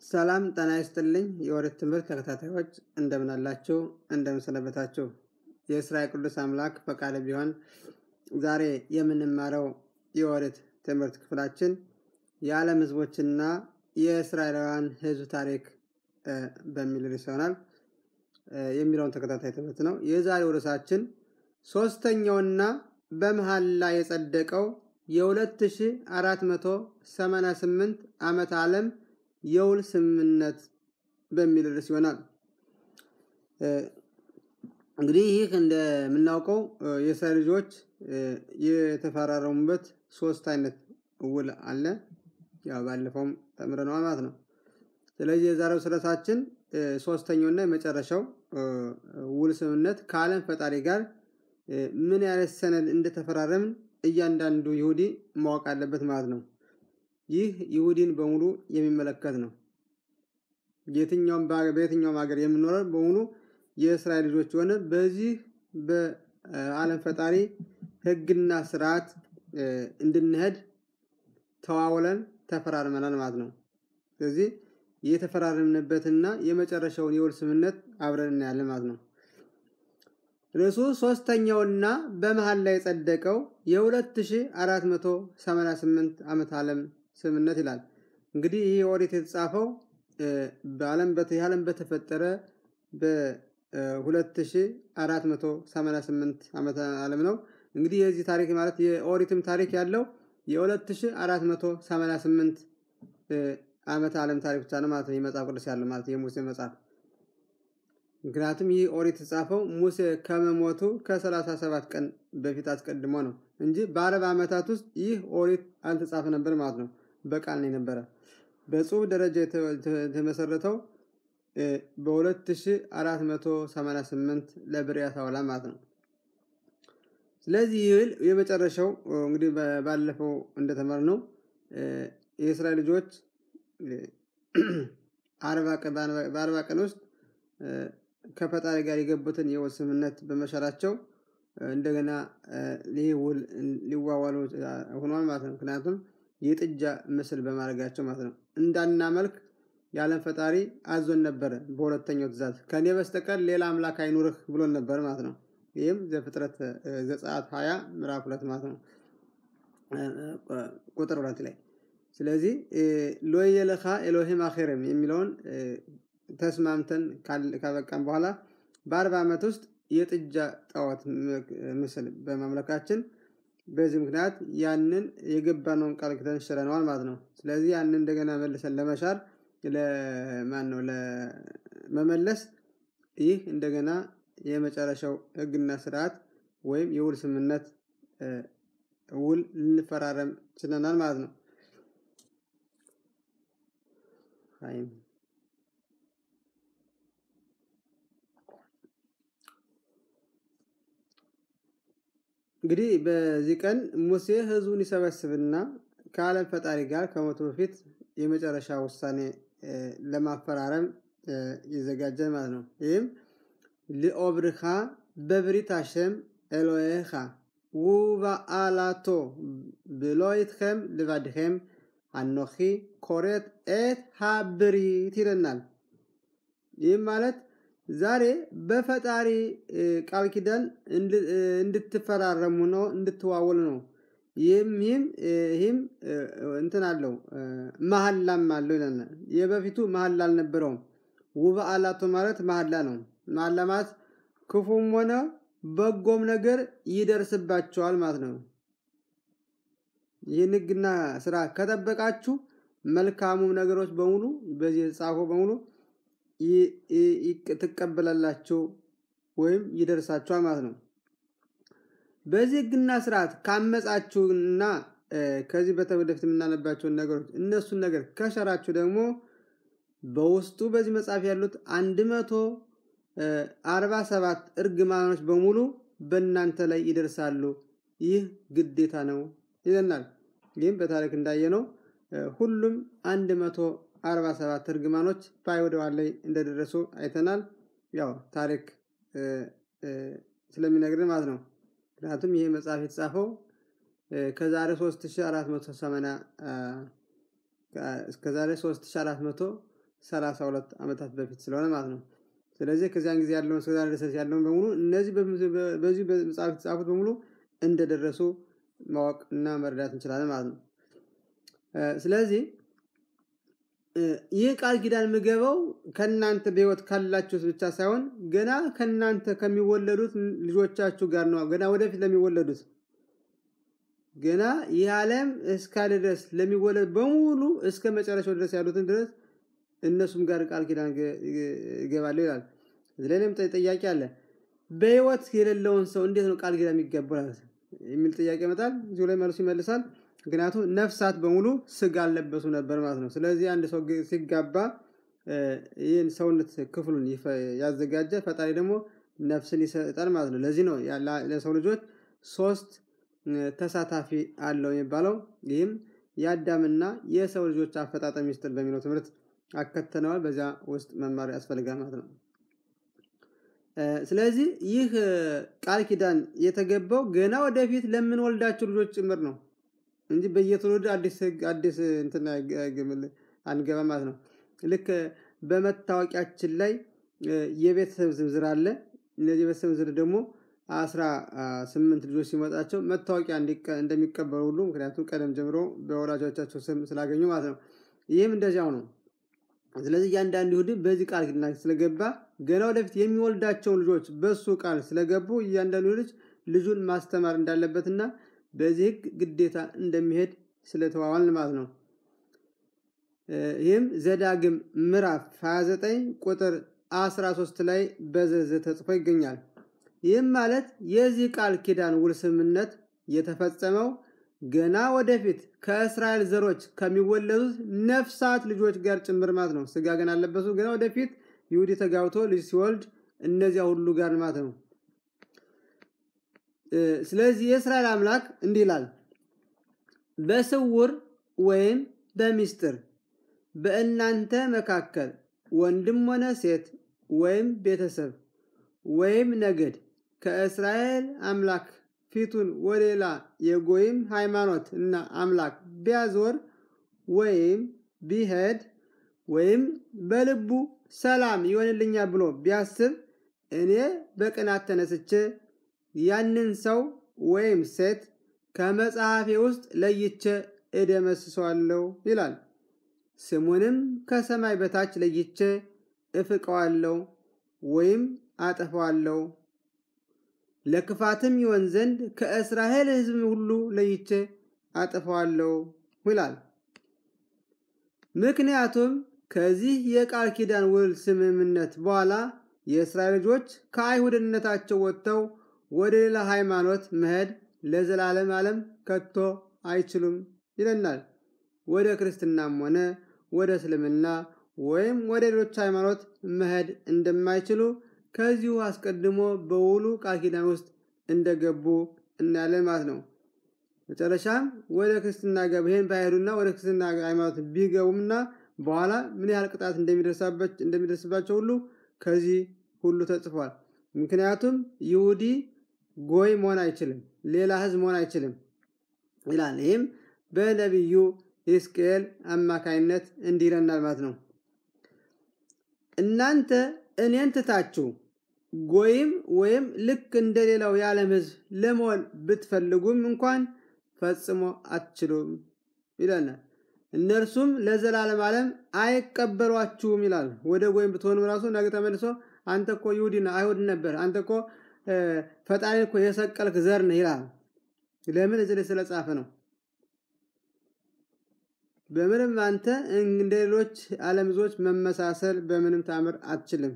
ሰላም ጤና ይስጥልኝ የኦሪት ትምህርት ተከታታዮች እንደምን አላችሁ እንደምን ሰነበታችሁ የእስራኤል ቅዱስ አምላክ ፈቃድ ቢሆን ዛሬ የምንማረው የኦሪት ትምህርት ክፍላችን የዓለም ህዝቦችና የእስራኤላውያን ህዝብ ታሪክ በሚል ርዕስ ይሆናል የሚለውን ተከታታይ ትምህርት ነው የዛሬው ርዕሳችን ሶስተኛውና በመሃል ላይ የጸደቀው የ2488 ዓመት ዓለም የውል ስምምነት በሚል ርዕስ ይሆናል እንግዲህ ይህ እንደምናውቀው የእስራኤል ልጆች የተፈራረሙበት ሶስት አይነት ውል አለ ያው ባለፈውም ተምረነዋል ማለት ነው ስለዚህ የዛሬው ስረታችን ሶስተኛውና የመጨረሻው ውል ስምምነት ከዓለም ፈጣሪ ጋር ምን አይነት ሰነድ እንደተፈራረምን እያንዳንዱ ይሁዲ ማወቅ አለበት ማለት ነው ይህ ይሁዲን በሙሉ የሚመለከት ነው የትኛውም በየትኛውም ሀገር የምኖረው በሙሉ የእስራኤል ልጆች የሆነ በዚህ በአለም ፈጣሪ ህግና ስርዓት እንድንሄድ ተዋውለን ተፈራርመናል ማለት ነው ስለዚህ የተፈራረምንበትና የመጨረሻውን የውል ስምነት አብረን እናያለን ማለት ነው ርዕሱ ሶስተኛውና በመሃል ላይ የጸደቀው የ2488 ዓመት ዓለም ስምነት ይላል እንግዲህ ይህ ኦሪት የተጻፈው በዓለም ዓለም በተፈጠረ በ2488 ዓመት ዓለም ነው እንግዲህ የዚህ ታሪክ ማለት የኦሪትም ታሪክ ያለው የ2488 ዓመት ዓለም ታሪክ ብቻ ነው ማለት ነው የመጽሐፍ ቅዱስ ያለው ማለት የሙሴ መጽሐፍ ምክንያቱም ይህ ኦሪት የተጻፈው ሙሴ ከመሞቱ ከ37 ቀን በፊት አስቀድሞ ነው እንጂ በአረብ ዓመታት ውስጥ ይህ ኦሪት አልተጻፈ ነበር ማለት ነው በቃል ነው የነበረ በጽሁፍ ደረጃ የተመሰረተው በ2488 ለብርያት አውላ ማለት ነው ስለዚህ ይህል የመጨረሻው እንግዲህ ባለፈው እንደተመር ነው የእስራኤል ልጆች በአርባ ቀን ውስጥ ከፈጣሪ ጋር የገቡትን የውል ስምነት በመሻራቸው እንደገና ይህ ውል ሊዋዋሉ ሆኗል ማለት ነው ምክንያቱም የጥጃ ምስል በማድረጋቸው ማለት ነው እንዳናመልክ የዓለም ፈጣሪ አዞን ነበረ በሁለተኛው ትእዛዝ ከኔ በስተቀር ሌላ አምላክ አይኑርህ ብሎን ነበር ማለት ነው ይህም ዘፍጥረት ዘጸአት 20 ምዕራፍ ሁለት ማለት ነው ቁጥር ሁለት ላይ ስለዚህ ሎየለኻ ኤሎሂም አኼርም የሚለውን ተስማምተን ካበቃን በኋላ በአርባ ዓመት ውስጥ የጥጃ ጣዖት ምስል በማምለካችን በዚህ ምክንያት ያንን የገባነውን ቃል ክተን ሽረነዋል ማለት ነው ስለዚህ ያንን እንደገና መልሰን ለመሻር ለማን ነው ለመመለስ ይህ እንደገና የመጨረሻው ህግና ስርዓት ወይም የውል ስምነት ውል ልንፈራረም ችለናል ማለት ነው እንግዲህ በዚህ ቀን ሙሴ ህዝቡን ይሰበስብና ከዓለም ፈጣሪ ጋር ከሞቱ በፊት የመጨረሻ ውሳኔ ለማፈራረም ይዘጋጃል ማለት ነው ይህም ልኦብርኻ በብሪት አሸም ኤሎሄኻ ውበአላቶ ብሎ ይትኸም ልባድኸም አኖኺ ኮሬት ኤት ሃብሪት ይለናል ይህም ማለት ዛሬ በፈጣሪ ቃል ኪዳን እንድትፈራረሙ ነው እንድትዋወሉ ነው ይህም ይህም ይህም እንትን አለው መሐላም አለው ይለናል የበፊቱ መሐላ አልነበረውም ውበ አላቶ ማለት መሐላ ነው መሐላ ማለት ክፉም ሆነ በጎም ነገር ይደርስባቸዋል ማለት ነው ይህን ህግና ስራ ከጠበቃችሁ መልካሙም ነገሮች በሙሉ በዚህ የተጻፈው በሙሉ ትቀበላላችሁ ወይም ይደርሳችኋል ማለት ነው በዚህ ህግና ስርዓት ካመጻችሁና ከዚህ በተወደፊት የምናነባቸውን ነገሮች እነሱን ነገር ከሸራችሁ ደግሞ በውስጡ በዚህ መጽሐፍ ያሉት አንድ መቶ አርባ ሰባት እርግማኖች በሙሉ በእናንተ ላይ ይደርሳሉ ይህ ግዴታ ነው ይለናል ይህም በታሪክ እንዳየነው ሁሉም አንድ መቶ 47 እርግማኖች በአይሁዳውያን ላይ እንደደረሱ አይተናል ያው ታሪክ ስለሚነግርን ማለት ነው ምክንያቱም ይሄ መጽሐፍ የተጻፈው ከዛሬ 3480 እስከዛሬ 3400 32 ዓመታት በፊት ስለሆነ ማለት ነው። ስለዚህ ከዚያን ጊዜ ያለውን እስከ ዛሬ ድረስ ያለውን በሙሉ እነዚህ በዚህ በመጽሐፍ የተጻፉት በሙሉ እንደደረሱ ማወቅ እና መረዳት እንችላለን ማለት ነው። ስለዚህ ይህ ቃል ኪዳን የምገባው ከእናንተ በህይወት ካላችሁት ብቻ ሳይሆን ገና ከእናንተ ከሚወለዱት ልጆቻችሁ ጋር ነው። ገና ወደፊት ለሚወለዱት ገና ይህ ዓለም እስካለ ድረስ ለሚወለድ በሙሉ እስከ መጨረሻው ድረስ ያሉትን ድረስ እነሱም ጋር ቃል ኪዳን እገባለሁ ይላል። እዚህ ላይም ጥያቄ አለ። በህይወት የሌለውን ሰው እንዴት ነው ቃል ኪዳን የሚገባው የሚል ጥያቄ ይመጣል። እዚሁ ላይ መልሱ ይመልሳል። ምክንያቱም ነፍሳት በሙሉ ስጋ አልለበሱ ነበር ማለት ነው። ስለዚህ አንድ ሰው ሲጋባ ይህን ሰውነት ክፍሉን ያዘጋጀ ፈጣሪ ደግሞ ነፍስን ይሰጣል ማለት ነው። ለዚህ ነው ለሰው ልጆች ሶስት ተሳታፊ አለው የሚባለው። ይህም የአዳምና የሰው ልጆች አፈጣጠር ሚስጥር በሚለው ትምህርት አከተነዋል። በዚያ ውስጥ መማር ያስፈልጋል ማለት ነው። ስለዚህ ይህ ቃል ኪዳን የተገባው ገና ወደፊት ለምንወልዳቸው ልጆች ጭምር ነው እንጂ በየትውልድ አዲስ ህግ አዲስ እንትን አንገባ ማለት ነው። ልክ በመታወቂያችን ላይ የቤተሰብ ዝርዝር አለ። እነዚህ የቤተሰብ ዝርዝር ደግሞ አስራ ስምንት ልጆች ሲመጣቸው መታወቂያ እንደሚቀበሉ ሁሉ ምክንያቱም ቀደም ጀምሮ በወላጆቻቸው ስም ስላገኙ ማለት ነው። ይህም እንደዚያው ነው። ስለዚህ እያንዳንዱ ይሁዲ በዚህ ቃል ኪዳን ስለገባ ገና ወደፊት የሚወልዳቸው ልጆች በሱ ቃል ስለገቡ እያንዳንዱ ልጅ ልጁን ማስተማር እንዳለበትና በዚህ ህግ ግዴታ እንደሚሄድ ስለተዋዋልን ማለት ነው። ይህም ዘዳግም ምዕራፍ 29 ቁጥር 13 ላይ በዝርዝር ተጽፎ ይገኛል። ይህም ማለት የዚህ ቃል ኪዳን ውል ስምምነት የተፈጸመው ገና ወደፊት ከእስራኤል ዘሮች ከሚወለዱት ነፍሳት ልጆች ጋር ጭምር ማለት ነው። ስጋ ገና አለበሱ። ገና ወደፊት ይሁዲ ተጋብቶ ልጅ ሲወልድ እነዚያ ሁሉ ጋር ማለት ነው። ስለዚህ የእስራኤል አምላክ እንዲህ ይላል፣ በስውር ወይም በሚስጥር በእናንተ መካከል ወንድም ሆነ ሴት ወይም ቤተሰብ ወይም ነገድ ከእስራኤል አምላክ ፊቱን ወደ ሌላ የጎይም ሃይማኖት እና አምላክ ቢያዞር ወይም ቢሄድ ወይም በልቡ ሰላም ይሆንልኛል ብሎ ቢያስብ እኔ በቅናት ተነስቼ ያንን ሰው ወይም ሴት ከመጽሐፌ ውስጥ ለይቼ እደመስሰዋለሁ ይላል። ስሙንም ከሰማይ በታች ለይቼ እፍቀዋለሁ ወይም አጠፋዋለሁ። ለክፋትም ይሆን ዘንድ ከእስራኤል ሕዝብ ሁሉ ለይቼ አጠፋዋለሁ ይላል። ምክንያቱም ከዚህ የቃል ኪዳን ውል ስምምነት በኋላ የእስራኤል ልጆች ከአይሁድነታቸው ወጥተው ወደ ሌላ ሃይማኖት መሄድ ለዘላለም ዓለም ከቶ አይችሉም ይለናል። ወደ ክርስትናም ሆነ ወደ እስልምና ወይም ወደ ሌሎች ሃይማኖት መሄድ እንደማይችሉ ከዚሁ አስቀድሞ በውሉ ቃል ኪዳን ውስጥ እንደገቡ እናያለን ማለት ነው። መጨረሻም ወደ ክርስትና ገብ ይሄን ባይሄዱና ወደ ክርስትና ሃይማኖት ቢገቡምና በኋላ ምን ያህል ቅጣት እንደሚደርስባቸው ሁሉ ከዚህ ሁሉ ተጽፏል። ምክንያቱም ይሁዲ ጎይ መሆን አይችልም፣ ሌላ ህዝብ መሆን አይችልም ይላል። ይህም በነቢዩ ሕዝቅኤል አማካይነት እንዲህ ይለናል ማለት ነው። እናንተ እኔን ትታችሁ ጎይም ወይም ልክ እንደ ሌላው የዓለም ህዝብ ለመሆን ብትፈልጉም እንኳን ፈጽሞ አትችሉም ይለናል። እነርሱም ለዘላለም ዓለም አይቀበሏችሁም ይላል። ወደ ጎይም ብትሆንም ራሱ ነገ ተመልሶ አንተ እኮ ይሁዲ አይሁድ ነበር፣ አንተ እኮ ፈጣሪ እኮ የሰቀልክ ዘር ነህ ይላል። ለምን እዚህ ላይ ስለጻፈ ነው። በምንም አንተ እንደ ሌሎች ዓለም ህዝቦች መመሳሰል በምንም ታምር አትችልም።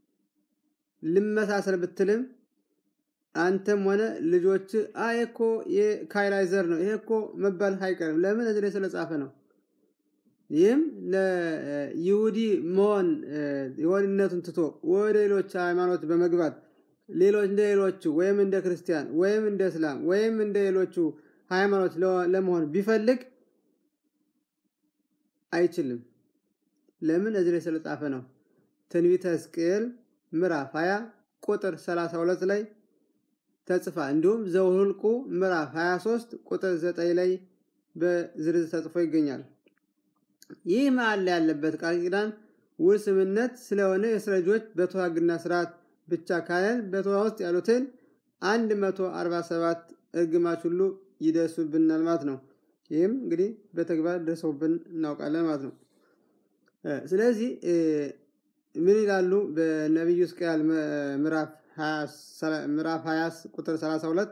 ልመሳሰል ብትልም አንተም ሆነ ልጆች አይ እኮ የካይላይ ዘር ነው ይሄ እኮ መባል አይቀርም። ለምን እዚህ ላይ ስለጻፈ ነው። ይህም ለይሁዲ መሆን የሆንነቱን ትቶ ወደ ሌሎች ሃይማኖት በመግባት ሌሎች እንደ ሌሎቹ ወይም እንደ ክርስቲያን ወይም እንደ እስላም ወይም እንደ ሌሎቹ ሃይማኖት ለመሆን ቢፈልግ አይችልም። ለምን እዚህ ላይ ስለጻፈ ነው። ትንቢተ ሕዝቅኤል ምዕራፍ 20 ቁጥር 32 ላይ ተጽፋ እንዲሁም ዘውልቁ ምዕራፍ 23 ቁጥር 9 ላይ በዝርዝር ተጽፎ ይገኛል። ይህ መሀል ላይ ያለበት ቃል ኪዳን ውል ስምነት ስለሆነ የእስራኤል ልጆች በቶራ ሕግና ስርዓት ብቻ ካለን በቶራ ውስጥ ያሉትን 147 እርግማች ሁሉ ይደርሱብናል ማለት ነው። ይህም እንግዲህ በተግባር ደርሰውብን እናውቃለን ማለት ነው። ስለዚህ ምን ይላሉ በነቢዩ ሕዝቅኤል ምዕራፍ 20 ቁጥር 32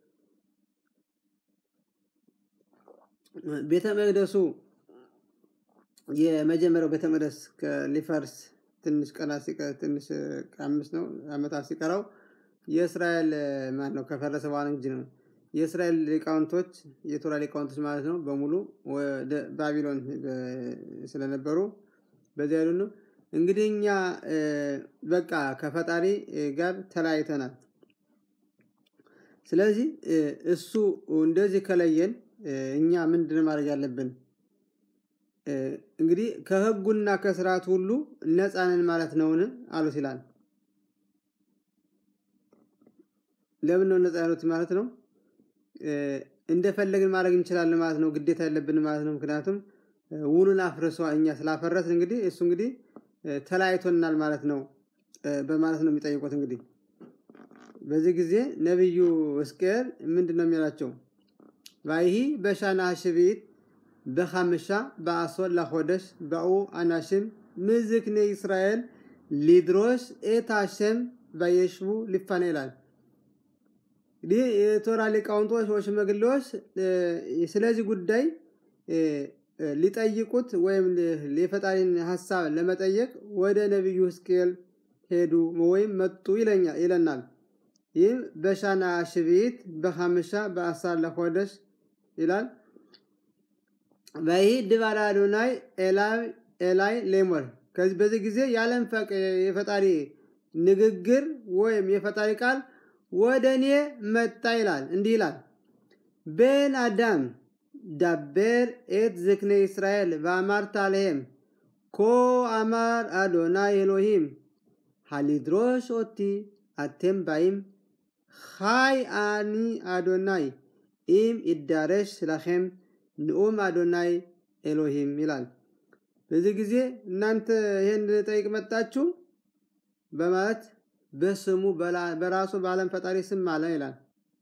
ቤተ መቅደሱ የመጀመሪያው ቤተ መቅደስ ሊፈርስ ትንሽ ቀናት ትንሽ አምስት ነው ዓመታት ሲቀረው የእስራኤል ማን ነው ከፈረሰ በኋላ እንጂ ነው የእስራኤል ሊቃውንቶች የቶራ ሊቃውንቶች ማለት ነው በሙሉ ወደ ባቢሎን ስለነበሩ በዚያ ያሉ ነው። እንግዲህ እኛ በቃ ከፈጣሪ ጋር ተለያይተናል። ስለዚህ እሱ እንደዚህ ከለየን እኛ ምንድን ማድረግ ያለብን? እንግዲህ ከህጉና ከስርዓት ሁሉ ነፃንን ማለት ነውን? አሉት ይላል። ለምን ነው ነፃ ያሉት ማለት ነው? እንደፈለግን ማድረግ እንችላለን ማለት ነው። ግዴታ የለብን ማለት ነው። ምክንያቱም ውሉን አፍርሷ እኛ ስላፈረስን እንግዲህ እሱ እንግዲህ ተለያይቶናል ማለት ነው በማለት ነው የሚጠይቁት። እንግዲህ በዚህ ጊዜ ነቢዩ ሕዝቅኤል ምንድን ነው የሚላቸው? ቫይሂ በሻና ሽቢት በሐምሻ በአሶር ለሆደሽ በኡ አናሽም ምዝክኔ እስራኤል ሊድሮሽ ኤት ሃሸም በየሽቡ ሊፋነ ይላል። እንግዲህ የቶራ ሊቃውንቶች ወይ ሽማግሌዎች ስለዚህ ጉዳይ ሊጠይቁት ወይም የፈጣሪን ሀሳብ ለመጠየቅ ወደ ነቢዩ ሕዝቅኤል ሄዱ ወይም መጡ ይለናል። ይህም በሻና ሽቢት በሐምሻ በአሳር ለሆደሽ ይላል። በይህ ድባራ አዶናይ ኤላይ ሌሞር ከዚህ በዚህ ጊዜ የዓለም የፈጣሪ ንግግር ወይም የፈጣሪ ቃል ወደ እኔ መጣ ይላል። እንዲህ ይላል ቤን አዳም ዳቤር ኤት ዝክነ እስራኤል በአማርታ አለሄም ኮ አማር አዶናይ ኤሎሂም ሃሊድሮሽ ኦቲ አቴም ባይም ሃይ አኒ አዶናይ ኢም ይዳረሽ ስለኸም ንኡም አዶናይ ኤሎሂም ይላል። በዚህ ጊዜ እናንተ ይህን ጠይቅ መጣችሁ በማለት በስሙ በራሱ በዓለም ፈጣሪ ስም አለ ይላል።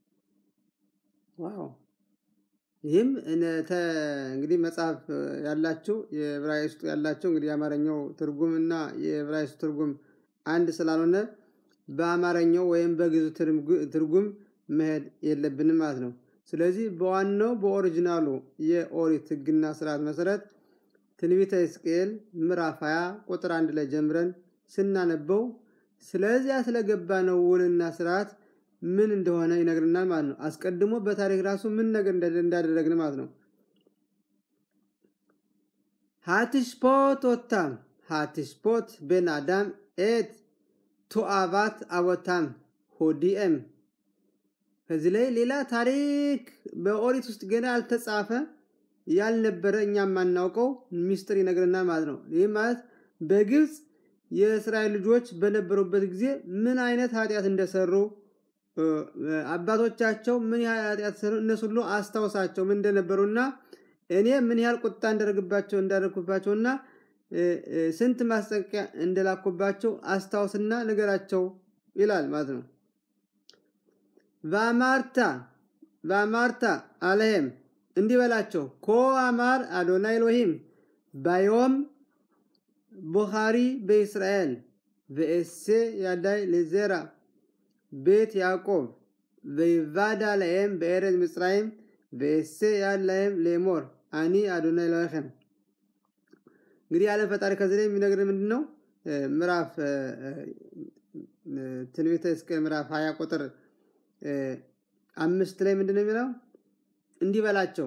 ዋው! ይህም እንግዲህ መጽሐፍ ያላችሁ የዕብራይስጡ ያላቸው እንግዲህ የአማርኛው ትርጉም እና የዕብራይስጡ ትርጉም አንድ ስላልሆነ በአማርኛው ወይም በግዙ ትርጉም መሄድ የለብንም ማለት ነው። ስለዚህ በዋናው በኦሪጂናሉ የኦሪት ሕግና ስርዓት መሰረት ትንቢተ ሕዝቅኤል ምዕራፍ 20 ቁጥር አንድ ላይ ጀምረን ስናነበው ስለዚያ ስለገባ ነው ውልና ስርዓት ምን እንደሆነ ይነግርናል ማለት ነው። አስቀድሞ በታሪክ ራሱ ምን ነገር እንዳደረግን ማለት ነው። ሃትሽፖት ኦታም ሃትሽፖት ቤን አዳም ኤት ቱአባት አቦታም ሆዲኤም ከዚህ ላይ ሌላ ታሪክ በኦሪት ውስጥ ገና ያልተጻፈ ያልነበረ እኛ የማናውቀው ሚስጥር ይነግረናል ማለት ነው። ይህ ማለት በግብፅ የእስራኤል ልጆች በነበሩበት ጊዜ ምን አይነት ኃጢአት እንደሰሩ አባቶቻቸው ምን ያህል ኃጢአት ሰሩ እነሱ ሁሉ አስታውሳቸው ምን እንደነበሩና እኔ ምን ያህል ቁጣ እንዳደርግባቸው እንዳደርግባቸውና ስንት ማስጠንቀቂያ እንደላኩባቸው አስታውስና ንገራቸው ይላል ማለት ነው። ቫማርታ ቫማርታ አለሄም እንዲህ በላቸው ኮ አማር አዶናይ ኤሎሂም ባዮም ቡኻሪ በእስራኤል በኤሴ ያዳይ ለዜራ ቤት ያዕቆብ በይቫዳ ለኤም በኤረዝ ምጽራይም በኤሴ ያድ ለኤም ሌሞር አኒ አዶናይ ኤሎሄም እንግዲህ ያለ ፈጣሪ ከዚህ ላይ የሚነግር ምንድን ነው? ምዕራፍ ትንቢተ ሕዝቅኤል ምዕራፍ 20 ቁጥር አምስት ላይ ምንድን ነው የሚለው? እንዲህ በላቸው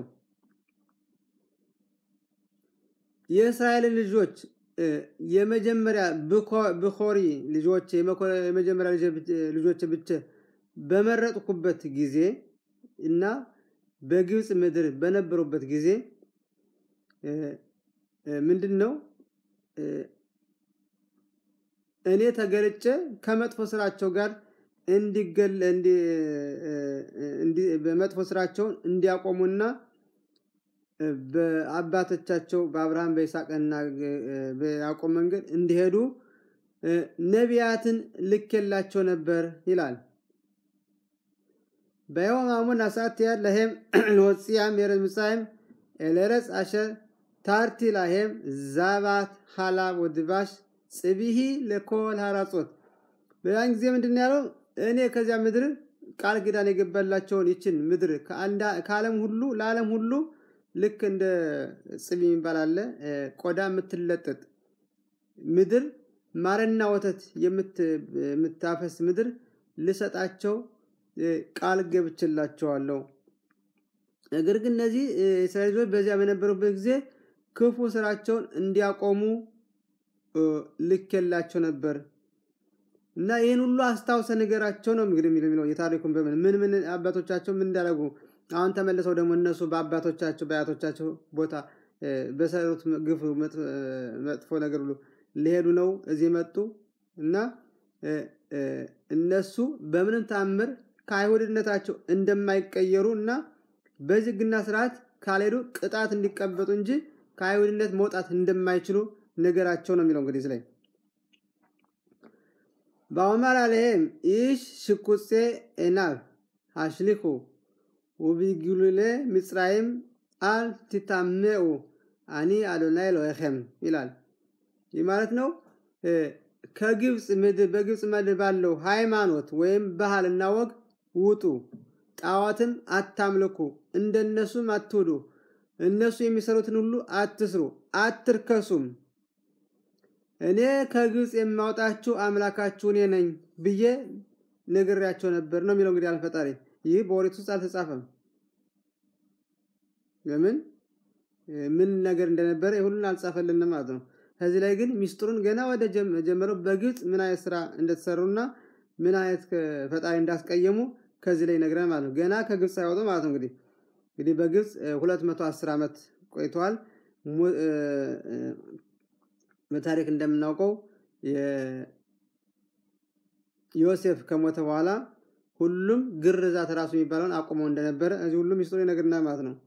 የእስራኤልን ልጆች የመጀመሪያ ብኮሪ ልጆች የመጀመሪያ ልጆች ብቻ በመረጥኩበት ጊዜ እና በግብፅ ምድር በነበሩበት ጊዜ ምንድን ነው እኔ ተገልጬ ከመጥፎ ስራቸው ጋር እንዲገል በመጥፎ ስራቸውን እንዲያቆሙና በአባቶቻቸው በአብርሃም በይስሐቅና በያዕቆብ መንገድ እንዲሄዱ ነቢያትን ልኬላቸው ነበር ይላል። በዮም አሙን አሳትያ ለሄም ለወፅያም የረዝ ምሳይም ኤለረጽ አሸር ታርቲ ላሄም ዛባት ሀላብ ወድባሽ ጽቢሂ ለኮል ሀራጾት በያን ጊዜ ምንድን ያለው እኔ ከዚያ ምድር ቃል ኪዳን የገባላቸውን ይችን ምድር ከዓለም ሁሉ ለዓለም ሁሉ ልክ እንደ ጽቢ የሚባል አለ ቆዳ የምትለጠጥ ምድር ማርና ወተት የምታፈስ ምድር ልሰጣቸው ቃል ገብችላቸዋለሁ። ነገር ግን እነዚህ የእስራኤል ልጆች በዚያ በነበሩበት ጊዜ ክፉ ስራቸውን እንዲያቆሙ ልኬላቸው ነበር እና ይህን ሁሉ አስታውሰ ነገራቸው ነው እንግዲህ የሚለው የታሪኩን በምን ምን ምን አባቶቻቸው ምን እንዳደረጉ አሁን ተመልሰው ደግሞ እነሱ በአባቶቻቸው በአያቶቻቸው ቦታ በሰሩት ግፍ መጥፎ ነገር ብሎ ሊሄዱ ነው እዚህ መጡ እና እነሱ በምንም ታምር ከአይሁድነታቸው እንደማይቀየሩ እና በሕግና ስርዓት ካልሄዱ ቅጣት እንዲቀበጡ እንጂ ከአይሁድነት መውጣት እንደማይችሉ ነገራቸው ነው የሚለው እንግዲህ ላይ በአማር አለህም ኢሽ ሽኩጼ ኤናብ አሽሊኩ ውቢግሉሌ ምጽራይም አል ትታሜኡ አኒ አዶናይ ሎሄም ይላል። ይህ ማለት ነው ከግብፅ ምድር በግብፅ ምድር ባለው ሃይማኖት ወይም ባህልና ወግ ውጡ፣ ጣዖትም አታምልኩ፣ እንደነሱም አትውዱ፣ እነሱ የሚሰሩትን ሁሉ አትስሩ፣ አትርከሱም። እኔ ከግብፅ የማውጣችሁ አምላካችሁ እኔ ነኝ ብዬ ነግሬያቸው ነበር ነው የሚለው እንግዲህ አልፈጣሪ። ይህ በኦሪት ውስጥ አልተጻፈም። ለምን ምን ነገር እንደነበረ ሁሉን አልጻፈልንም ማለት ነው። ከዚህ ላይ ግን ሚስጥሩን ገና ወደ ጀመረው በግብፅ ምን አይነት ስራ እንደተሰሩና ምን አይነት ፈጣሪ እንዳስቀየሙ ከዚህ ላይ ነግረን ማለት ነው። ገና ከግብፅ ሳይወጡ ማለት ነው። እንግዲህ እንግዲህ በግብፅ 210 ዓመት ቆይተዋል። በታሪክ እንደምናውቀው ዮሴፍ ከሞተ በኋላ ሁሉም ግርዛት ራሱ የሚባለውን አቁመው እንደነበረ እዚህ ሁሉም ሚስጥሩ ይነግርናል ማለት ነው።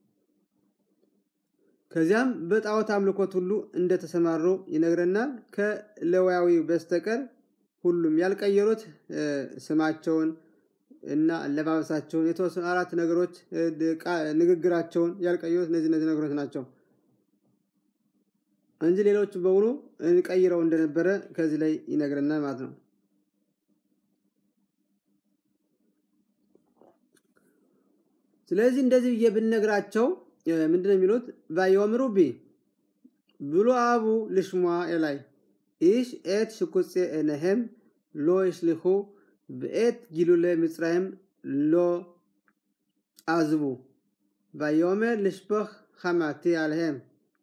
ከዚያም በጣዖት አምልኮት ሁሉ እንደተሰማሩ ይነግረናል። ከሌዋዊ በስተቀር ሁሉም ያልቀየሩት ስማቸውን እና አለባበሳቸውን የተወሰኑ አራት ነገሮች ንግግራቸውን ያልቀየሩት እነዚህ እነዚህ ነገሮች ናቸው እንጂ ሌሎቹ በሙሉ ቀይረው እንደነበረ ከዚህ ላይ ይነግረናል ማለት ነው። ስለዚህ እንደዚህ ብዬ ብነግራቸው ምንድነው የሚሉት? ቫዮምሩ ቢ ብሎ አቡ ልሽሟ ኤላይ ኢሽ ኤት ሽኩፄ ኤነሄም ሎ ይሽሊኹ ብኤት ጊሉለ ምጽራይም ሎ አዝቡ ቫዮሜር ልሽበኽ ሐማቲ አልሄም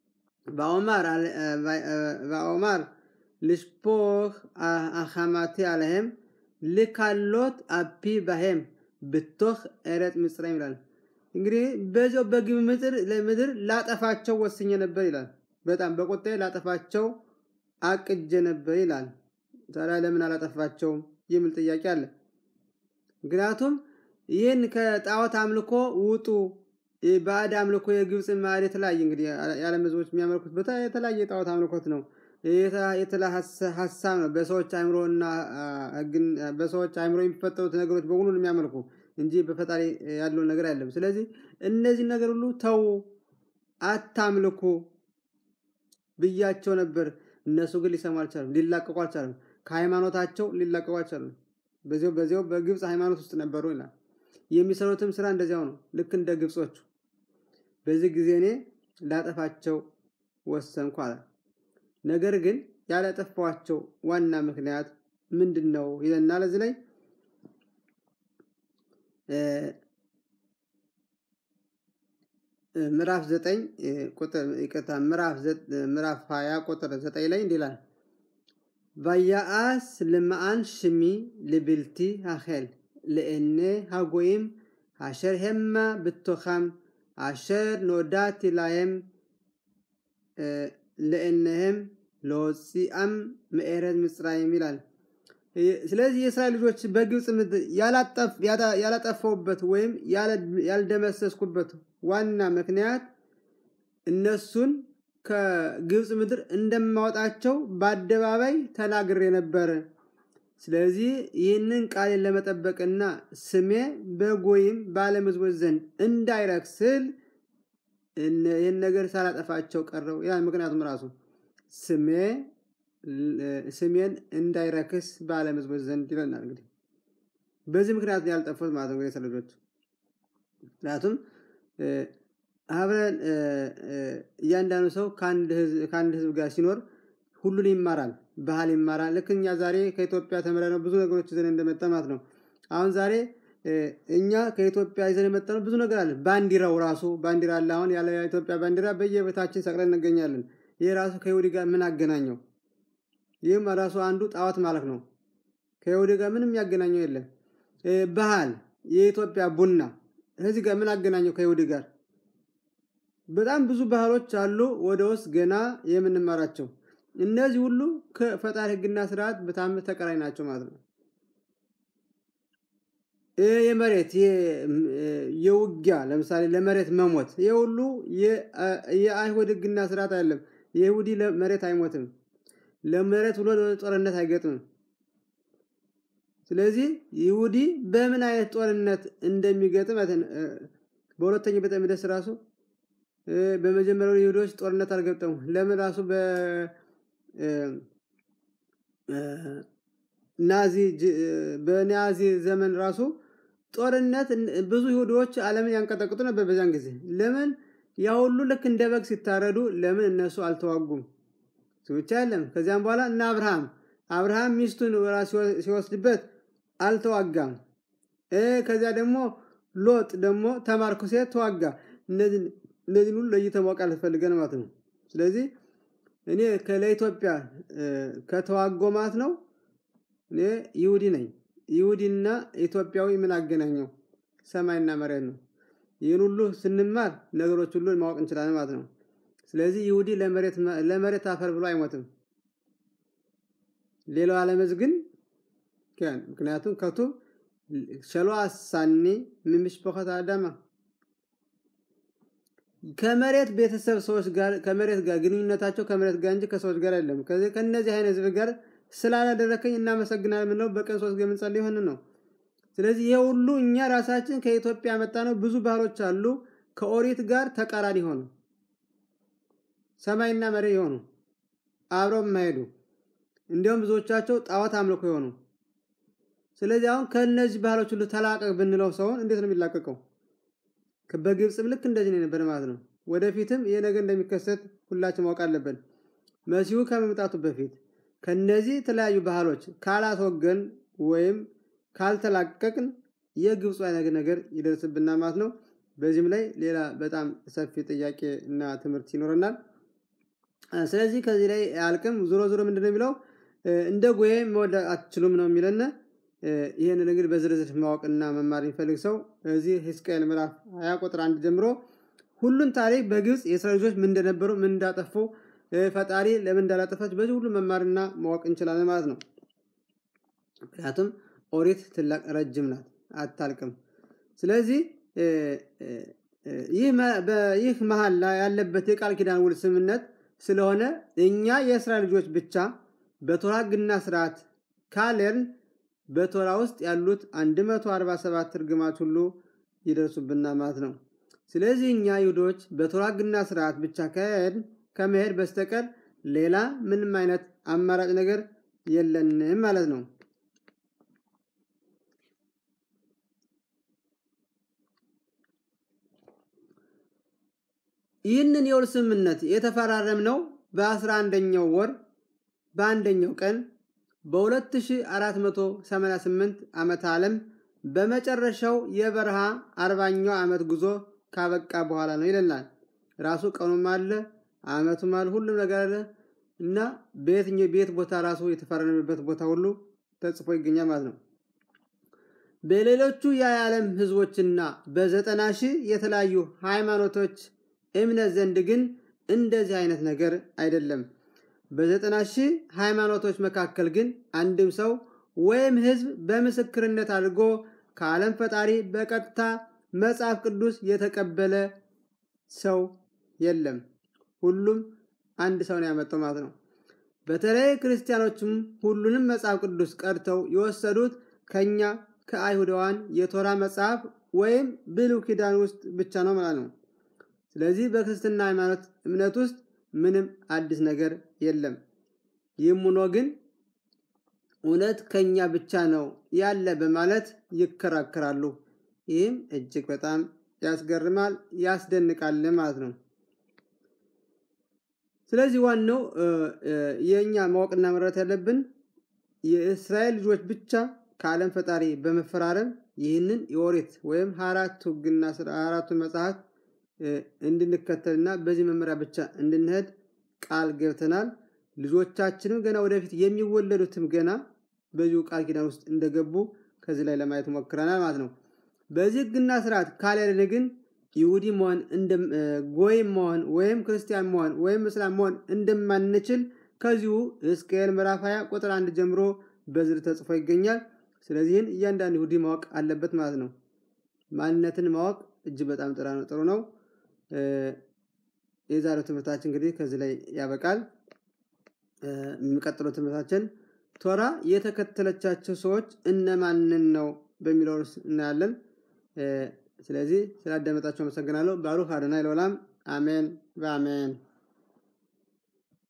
ואומר לשפוך החמתי עליהם לקלות אפי בהם בתוך ארץ מצרים ይላል። እንግዲህ በዚያው በግብ ምድር ለምድር ላጠፋቸው ወስኜ ነበር ይላል። በጣም በቁጣዬ ላጠፋቸው አቅጀ ነበር ይላል። ታዲያ ለምን አላጠፋቸውም የሚል ጥያቄ አለ። ምክንያቱም ይህን ከጣዖት አምልኮ ውጡ ባዕድ አምልኮ የግብፅ ማዕድ የተለያየ እንግዲህ የዓለም ህዝቦች የሚያመልኩት ቦታ የተለያየ የጣዖት አምልኮት ነው። የተለያየ ሀሳብ ነው። በሰዎች አእምሮ እና በሰዎች አእምሮ የሚፈጠሩት ነገሮች በሙሉ የሚያመልኩ እንጂ በፈጣሪ ያለውን ነገር አይደለም። ስለዚህ እነዚህ ነገር ሁሉ ተዉ፣ አታምልኩ ብያቸው ነበር። እነሱ ግን ሊሰሙ አልቻሉም፣ ሊላቀቁ አልቻሉም። ከሃይማኖታቸው ሊላቀቁ አልቻሉም። በዚያው በዚያው በግብፅ ሃይማኖት ውስጥ ነበሩ ይላል። የሚሰሩትም ስራ እንደዚያው ነው፣ ልክ እንደ ግብጾቹ። በዚህ ጊዜ እኔ ላጠፋቸው ወሰንኩ አለ። ነገር ግን ያላጠፋኋቸው ዋና ምክንያት ምንድን ነው ይለናል እዚህ ላይ ምዕራፍ ዘጠኝ ቁጥር ይቅርታ ምዕራፍ ሀያ ቁጥር ዘጠኝ ላይ እንዲህ ይላል ቫያአስ ልመአን ሽሚ ልብልቲ ሃኼል ለእኔ ሃጎይም አሸር ሄማ ብቶኻም አሸር ኖዳቲ ላየም ለእነህም ለወፂአም ምዕረት ምጽራይም ይላል። ስለዚህ የእስራኤል ልጆች በግብፅ ምድር ያላጠፋውበት ወይም ያልደመሰስኩበት ዋና ምክንያት እነሱን ከግብፅ ምድር እንደማወጣቸው በአደባባይ ተናግሬ ነበር። ስለዚህ ይህንን ቃሌን ለመጠበቅና ስሜ በጎይም በዓለም ሕዝቦች ዘንድ እንዳይረክስል ይህን ነገር ሳላጠፋቸው ቀረው ይላል። ምክንያቱም ራሱ ስሜ ስሜን እንዳይረክስ በዓለም ሕዝቦች ዘንድ ይለናል። እንግዲህ በዚህ ምክንያት ያልጠፉት ማለት ነው እንግዲህ የሰው ልጆች ምክንያቱም አብረን እያንዳንዱ ሰው ከአንድ ህዝብ ጋር ሲኖር ሁሉን ይማራል፣ ባህል ይማራል። ልክ እኛ ዛሬ ከኢትዮጵያ ተምረን ነው ብዙ ነገሮች ይዘን እንደመጣ ማለት ነው። አሁን ዛሬ እኛ ከኢትዮጵያ ይዘን የመጣ ነው ብዙ ነገር አለ። ባንዲራው ራሱ ባንዲራ አለ። አሁን ያለ የኢትዮጵያ ባንዲራ በየቤታችን ሰቅለን እንገኛለን። ይህ ራሱ ከይሁዲ ጋር ምን አገናኘው? ይህም ራሱ አንዱ ጣዖት ማለት ነው። ከይሁዲ ጋር ምንም ያገናኘው የለም። ባህል የኢትዮጵያ ቡና ከዚህ ጋር ምን አገናኘው ከይሁዲ ጋር? በጣም ብዙ ባህሎች አሉ ወደ ውስጥ ገና የምንማራቸው። እነዚህ ሁሉ ከፈጣሪ ሕግና ስርዓት በጣም ተቀራኝ ናቸው ማለት ነው። የመሬት የውጊያ ለምሳሌ ለመሬት መሞት ይህ ሁሉ የአይሁድ ሕግና ስርዓት አይደለም። የይሁዲ መሬት አይሞትም። ለመሬት ብሎ ጦርነት አይገጥምም። ስለዚህ ይሁዲ በምን አይነት ጦርነት እንደሚገጥም በሁለተኛው ቤተ መቅደስ ራሱ በመጀመሪያው ይሁዶች ጦርነት አልገጠሙ። ለምን ራሱ በናዚ በናዚ ዘመን ራሱ ጦርነት ብዙ ይሁዶች ዓለምን ያንቀጠቅጡ ነበር በዛን ጊዜ። ለምን ያ ሁሉ ልክ እንደ በግ ሲታረዱ ለምን እነሱ አልተዋጉም? ብቻ የለም። ከዚያም በኋላ እና አብርሃም አብርሃም ሚስቱን ሲወስድበት አልተዋጋም። ከዚያ ደግሞ ሎጥ ደግሞ ተማርኮ ሴት ተዋጋ። እነዚህን ሁሉ ለይተን ማወቅ አልፈልገን ማለት ነው። ስለዚህ እኔ ለኢትዮጵያ ከተዋጎ ማለት ነው እኔ ይሁዲ ነኝ። ይሁዲና ኢትዮጵያዊ ምን አገናኘው? ሰማይና መሬት ነው። ይህን ሁሉ ስንማር ነገሮች ሁሉ ማወቅ እንችላለን ማለት ነው። ስለዚህ ይሁዲ ለመሬት አፈር ብሎ አይሞትም። ሌላው ዓለመዝ ግን ምክንያቱም ከቱ ሸሎ አሳኒ ምምሽበኸት አዳማ ከመሬት ቤተሰብ ሰዎች ጋር ከመሬት ጋር ግንኙነታቸው ከመሬት ጋር እንጂ ከሰዎች ጋር አይደለም። ከእነዚህ አይነት ህዝብ ጋር ስላላደረከኝ እናመሰግናለን የምንለው በቀን ሶስት ጊዜ የምንጸልይ ይሆን ነው። ስለዚህ ይሄ ሁሉ እኛ ራሳችን ከኢትዮጵያ መጣ ነው። ብዙ ባህሎች አሉ ከኦሪት ጋር ተቃራኒ ሆኑ ሰማይና መሬት የሆኑ አብረው የማይሄዱ እንዲሁም ብዙዎቻቸው ጣዖት አምልኮ የሆኑ ስለዚህ አሁን ከእነዚህ ባህሎች ሁሉ ተላቀቅ ብንለው ሰውን እንዴት ነው የሚላቀቀው? በግብፅም ልክ እንደዚህ ነው የነበረ ማለት ነው። ወደፊትም ይሄ ነገር እንደሚከሰት ሁላችን ማወቅ አለብን። መሲሁ ከመምጣቱ በፊት ከነዚህ የተለያዩ ባህሎች ካላስወገን ወይም ካልተላቀቅን የግብፁ አይነት ነገር ይደርስብና ማለት ነው። በዚህም ላይ ሌላ በጣም ሰፊ ጥያቄ እና ትምህርት ይኖረናል። ስለዚህ ከዚህ ላይ አልቅም። ዞሮ ዞሮ ምንድን ነው የሚለው እንደ ጎዬ መወድ አትችሉም ነው የሚለን። ይህንን እንግዲህ በዝርዝር ማወቅና መማር የሚፈልግ ሰው እዚህ ሕዝቅኤል ምዕራፍ ሀያ ቁጥር አንድ ጀምሮ ሁሉን ታሪክ በግብፅ የእስራኤል ልጆች ምን እንደነበሩ ምን እንዳጠፉ ፈጣሪ ለምን እንዳላጠፋች በዚህ ሁሉ መማርና ማወቅ እንችላለን ማለት ነው። ምክንያቱም ኦሪት ትላቅ ረጅም ናት፣ አታልቅም። ስለዚህ ይህ መሀል ላይ ያለበት የቃል ኪዳን ውል ስምምነት ስለሆነ እኛ የእስራኤል ልጆች ብቻ በቶራ ሕግና ስርዓት ካሌርን በቶራ ውስጥ ያሉት 147 እርግማት ሁሉ ይደርሱብና ማለት ነው። ስለዚህ እኛ ይሁዶች በቶራ ሕግና ስርዓት ብቻ ከመሄድ በስተቀር ሌላ ምንም አይነት አማራጭ ነገር የለንም ማለት ነው። ይህንን የውል ስምምነት የተፈራረምነው በአስራ አንደኛው ወር በአንደኛው ቀን በ2488 ዓመተ ዓለም በመጨረሻው የበረሃ አርባኛው ዓመት ጉዞ ካበቃ በኋላ ነው ይለናል። ራሱ ቀኑም አለ ዓመቱም አለ ሁሉም ነገር አለ እና በየትኛው ቤት ቦታ ራሱ የተፈረመበት ቦታ ሁሉ ተጽፎ ይገኛል ማለት ነው። በሌሎቹ የዓለም ህዝቦችና በዘጠና ሺህ የተለያዩ ሃይማኖቶች እምነት ዘንድ ግን እንደዚህ አይነት ነገር አይደለም። በዘጠና ሺህ ሃይማኖቶች መካከል ግን አንድም ሰው ወይም ህዝብ በምስክርነት አድርጎ ከዓለም ፈጣሪ በቀጥታ መጽሐፍ ቅዱስ የተቀበለ ሰው የለም። ሁሉም አንድ ሰው ነው ያመጣው ማለት ነው። በተለይ ክርስቲያኖችም ሁሉንም መጽሐፍ ቅዱስ ቀድተው የወሰዱት ከኛ ከአይሁዳውያን የቶራ መጽሐፍ ወይም ብሉይ ኪዳን ውስጥ ብቻ ነው ማለት ነው። ስለዚህ በክርስትና ሃይማኖት እምነት ውስጥ ምንም አዲስ ነገር የለም። ይህም ሆኖ ግን እውነት ከኛ ብቻ ነው ያለ በማለት ይከራከራሉ። ይህም እጅግ በጣም ያስገርማል፣ ያስደንቃል ማለት ነው። ስለዚህ ዋናው የእኛ ማወቅና መረዳት ያለብን የእስራኤል ልጆች ብቻ ከዓለም ፈጣሪ በመፈራረም ይህንን የኦሪት ወይም አራቱ ሕግና አራቱን መጽሐፍት እንድንከተልና በዚህ መመሪያ ብቻ እንድንሄድ ቃል ገብተናል። ልጆቻችንም ገና ወደፊት የሚወለዱትም ገና በዚሁ ቃል ኪዳን ውስጥ እንደገቡ ከዚህ ላይ ለማየት ሞክረናል ማለት ነው። በዚህ ሕግና ስርዓት ካልያለን ግን ይሁዲ መሆን ጎይም መሆን ወይም ክርስቲያን መሆን ወይም እስላም መሆን እንደማንችል ከዚሁ ሕዝቅኤል ምዕራፍ 20 ቁጥር አንድ ጀምሮ በዝርዝር ተጽፎ ይገኛል። ስለዚህን እያንዳንዱ ይሁዲ ማወቅ አለበት ማለት ነው። ማንነትን ማወቅ እጅግ በጣም ጥሩ ነው። የዛሬው ትምህርታችን እንግዲህ ከዚህ ላይ ያበቃል። የሚቀጥለው ትምህርታችን ቶራ የተከተለቻቸው ሰዎች እነማንን ነው በሚለው እናያለን። ስለዚህ ስላዳመጣቸው አመሰግናለሁ። ባሩክ አዶናይ ለዓለም አሜን በአሜን